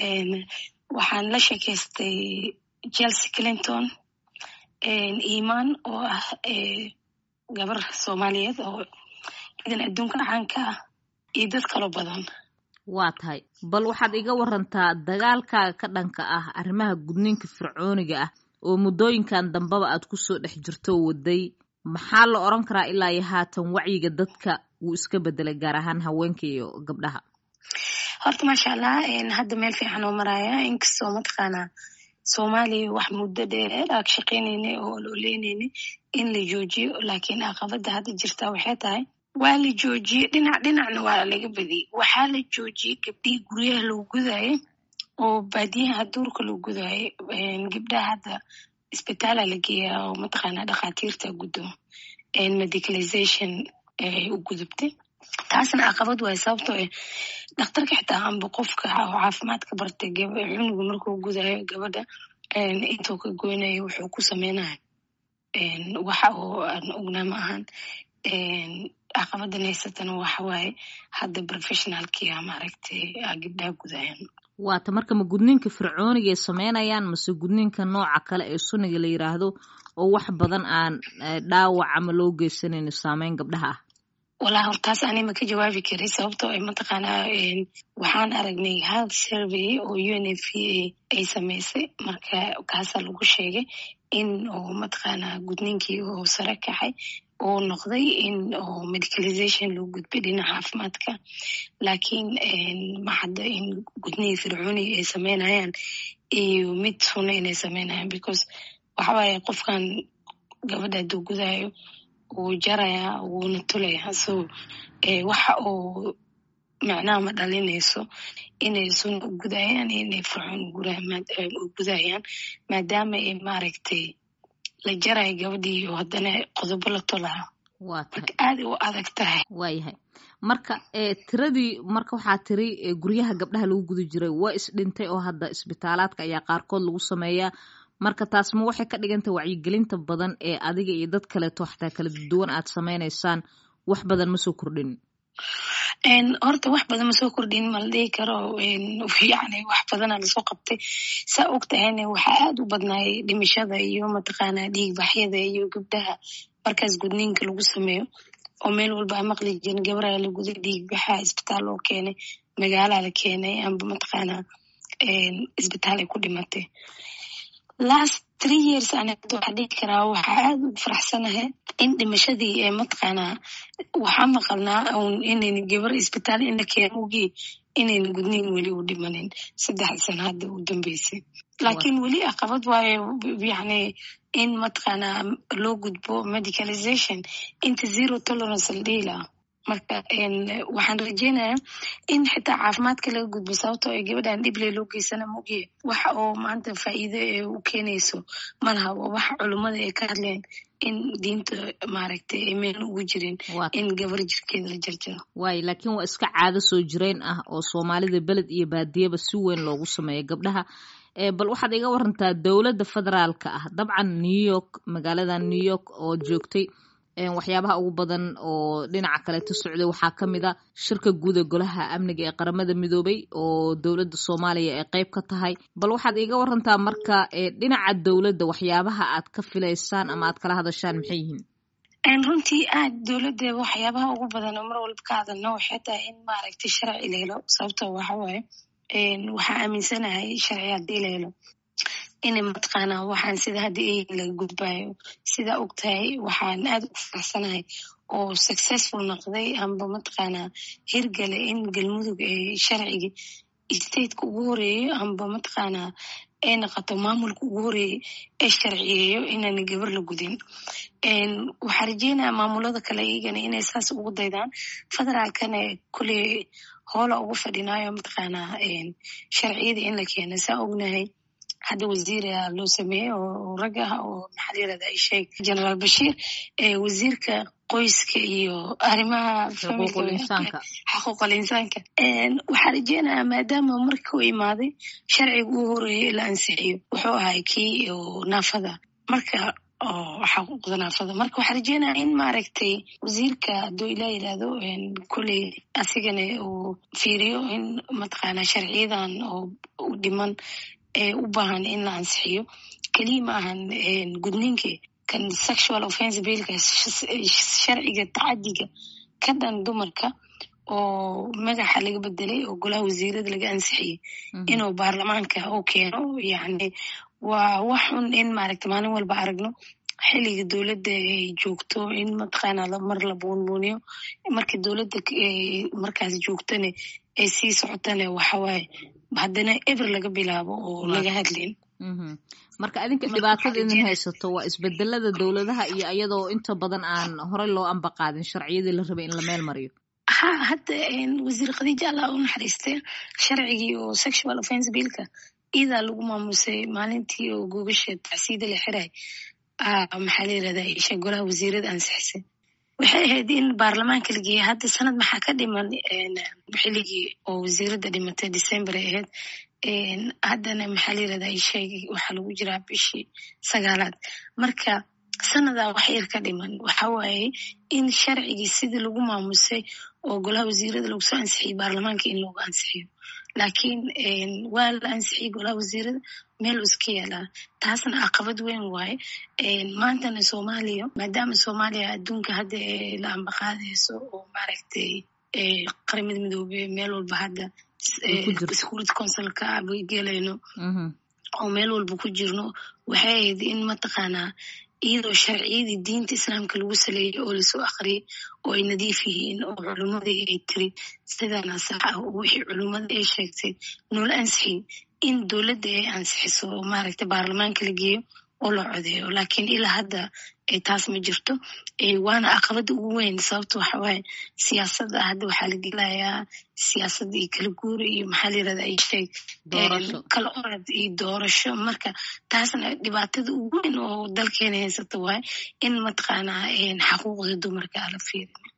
waxaan la sheekaystay chelsea clinton iman oo ah gabar soomaaliyeed oo ciidan adduunka caanka ah iyo dad kaloo badan waa tahay bal waxaad iga warantaa dagaalkaaga ka dhanka ah arrimaha gudniinka fircooniga ah oo muddooyinkan dambeba aad kusoo dhex jirto waday maxaa la odran karaa ilaa iyo haatan wacyiga dadka wuu iska bedelay gaar ahaan haweenka iyo gabdhaha horta maasha allah hadda meel fiican oo maraya inkastoo mataqaanaa soomaaliya wax muddo dheer aag shaqaynaynay oo looleynayna in la joojiyo laakiin caqabada hadda jirta waxay tahay waa la joojiyey dhinac dhinacna waa laga badiyey waxaa la joojiyey gabdhihii guryaha loo gudaayo oo baadiyaha duurka loo gudaayo gabdhaha hadda isbitaala la geeyaa oo mataqaanaa dhakhaatiirta guddo medicalization u gudubtay taasna caqabad waay sababtoo eh dhakhtarka xitaa amba qofka caafimaadka bartay cunuga markuu gudaayo gabadha intuu ka goynayo wuxuu ku sameynaya waxa oo aan ognaa ma ahan caqabadan haysatana waxa waaye hadda professionalkia maaragtay gabdhaha gudaayan waata marka ma gudniinka fircoonigay sameynayaan mase gudniinka nooca kale ee sunniga la yiraahdo oo wax badan aan dhaawac ama loo geysanayno saameyn gabdhaha ah walaa hortaas ani ma ka jawaabi karay sababtoo ay mataqaanaa waxaan aragnay hal survey oo u n f a ay samaysay marka kaasaa lagu sheegay in oo mataqaanaa gudniinkii oo sare kacay oo noqday in oo medicalization loo gudbay dhinaca caafimaadka laakiin maxadda in gudnihii fircooniga ay sameynayaan iyo mid sunna inay sameynayaan because waxawaaye qofkan gabadha hadduu gudaayo wuu jarayaa wuuna tulayaa so waxa uu macnaha ma dhalinayso inay sunna u gudayaan inay fircoon u gudayaan maadaama ay maaragtay la jarayo gabadhii oo haddana qodobo la tolaa marka aaday u adag tahay waayahay marka tiradii marka waxaa tiri guryaha gabdhaha lagu guda jiray waa isdhintay oo hadda isbitaalaadka ayaa qaarkood lagu sameeyaa marka taas ma waxay ka dhigantay wacyigelinta badan ee adiga iyo dad kaleeto xataa kala duwan aad sameynaysaan wax badan ma soo kordhin horta wax badan ma soo kordhin ma la dhihi karo yani wax badana lasoo qabtay saa og tahayna waxaa aad u badnaayay dhimashada iyo mataqaanaa dhiigbaxyada iyo gabdhaha markaas gudniinka lagu sameeyo oo meel walba a maqli jirin gabaraa la guday dhiigbaxa isbitaal loo keenay magaalaa la keenay amba mataqaanaa isbitaal ay ku dhimatay last three years ana waxaa dhihi karaa waxaa aad u faraxsanahay in dhimashadii ee mataqaanaa waxaa maqalnaa un inayn gabar isbitaal in la keeno ogii inayn gudniin weli u dhimanin saddex sana hadda u dambeysay laakiin weli caqabad waayo yani in mataqaanaa loo gudbo medicalization inta zero tolerance la dhihi lahaa marka waxaan rajeynayaa in xitaa caafimaadka laga gudbo sababtoo ay gabadhan dhible loo geysana maogiye waxa oo maanta faa'iido ee u keenayso malaha waa waxa culummada ay ka hadleen in diinta maaragtay ay meel ugu jirin in gabar jirkeeda la jarjaro waayo laakiin waa iska caado soo jireen ah oo soomaalida beled iyo baadiyaba si weyn loogu sameeyo gabdhaha bal waxaad iga warantaa dowladda federaalka ah dabcan new york magaalada new york oo joogtay waxyaabaha ugu badan oo dhinaca kaleeto socday waxaa ka mid a shirka guud ee golaha amniga ee qaramada midoobay oo dowladda soomaaliya ay qeyb ka tahay bal waxaad iiga warantaa marka dhinaca dowladda waxyaabaha aad ka filaysaan ama aad kala hadashaan maxay yihiin runtii aad dowladda waxyaabaha ugu badan oo mar walba ka hadalno waxay tahay in maaragtay sharci la helo sababto waxawaaye waxaa aaminsanahay sharci haddii la helo inay mataqaanaa waxaan sida hadda ey laga gudbaayo sidaa og tahay waxaan aad ugu faraxsanahay oo successful noqday amba mataqaanaa hirgale in galmudug ee sharciga stateka ugu horeeyo amba mataqaanaa ay noqoto maamulka ugu horeeyey ee sharciyeeyo inaana gabar la gudin waxaa rajeynaya maamulada kale iyagana inay saas ugu daydaan federaalkana kuley hoola ugu fadhinaayo mataqaanaa sharciyada in la keeno saa ognahay hadda wasiira loo sameeyey oo rag ah oo maxaa layirahda isheeg generaal bashiir wasiirka qoyska iyo arrimaha xaquuqul insaanka waxaa rajeynayaa maadaama marka u imaaday sharciga uu horeeyay la ansixiyo wuxuu ahay kii naafada marka xaquuqda naafada marka waxaa rajeynaya in maaragtay wasiirka hadduu ilaa yidhaahdo koley asigana uu fiiriyo in mataqaanaa sharciyadan oo u dhiman ee u baahan in la ansixiyo keliya ma ahan gudniinka kan sexual offense billka sharciga tacadiga ka dhan dumarka oo magaxa laga bedelay oo golaha wasiirada laga ansixiyey inuu baarlamaanka u keeno yani waa wax xun in maaragta maalin walba aragno xiliga dowladda ay joogto in mataqaana mar la buunbuuniyo marka dowladda markaas joogtane ay sii socotane waxawaaye haddana eber laga bilaabo oo laga hadlin marka adinka dhibaatada idin haysato waa isbedelada dowladaha iyo iyadoo inta badan aan horey loo ambaqaadin sharciyadii la rabay in la meel mariyo ha hadda wasiir khadiija allah u naxariistay sharcigii oo sexual offense billka iidaa lagu maamusay maalintii oo googasha tacsiida la xiray maxaa la yirahdaa isha golaha wasiirada ansixisay waxay ahayd in baarlamaanka la geeyay hadda sanad maxaa ka dhiman xiligii oo wasiirada dhimatay december ay ahayd haddana maxaa la yirahdaa isheegay waxaa lagu jiraa bishii sagaalaad marka sanadaa wax yar ka dhiman waxa waaye in sharcigii sidii lagu maamusay oo golaha wasiirada lagu soo ansixiyey baarlamaanka in loogu ansixiyo laakiin waa la ansixiyey golaha wasiirada meel u iska yaalaa taasna caqabad weyn waaye maantana soomaaliya maadaama soomaaliya adduunka hadda la ambaqaadayso oo maaragtay qaramada midoobe meel walba hadda security councilka gelayno oo meel walba ku jirno waxay ahayd in mataqaanaa iyadoo sharciyadii diinta islaamka lagu saleeyay oo lasoo akhriyay oo ay nadiif yihiin oo culimmadii ay tiri sidaana sax ah oo wixii culimmada ay sheegtay noola ansixiy in dowladda ay ansixiso oo maaragtay baarlamaanka la geeyo oo la codeeyo laakiin ilaa hadda taas ma jirto waana caqabada ugu weyn sababta waxa waaye siyaasadda hadda waxaa la gelayaa siyaasadda iyo kala guura iyo maxaa la yirahda ay sheeg kala orad iyo doorasho marka taasna dhibaatada ugu weyn oo dalkeena haysata waaye in mataqaanaa xaquuqda dumarka ala fiirina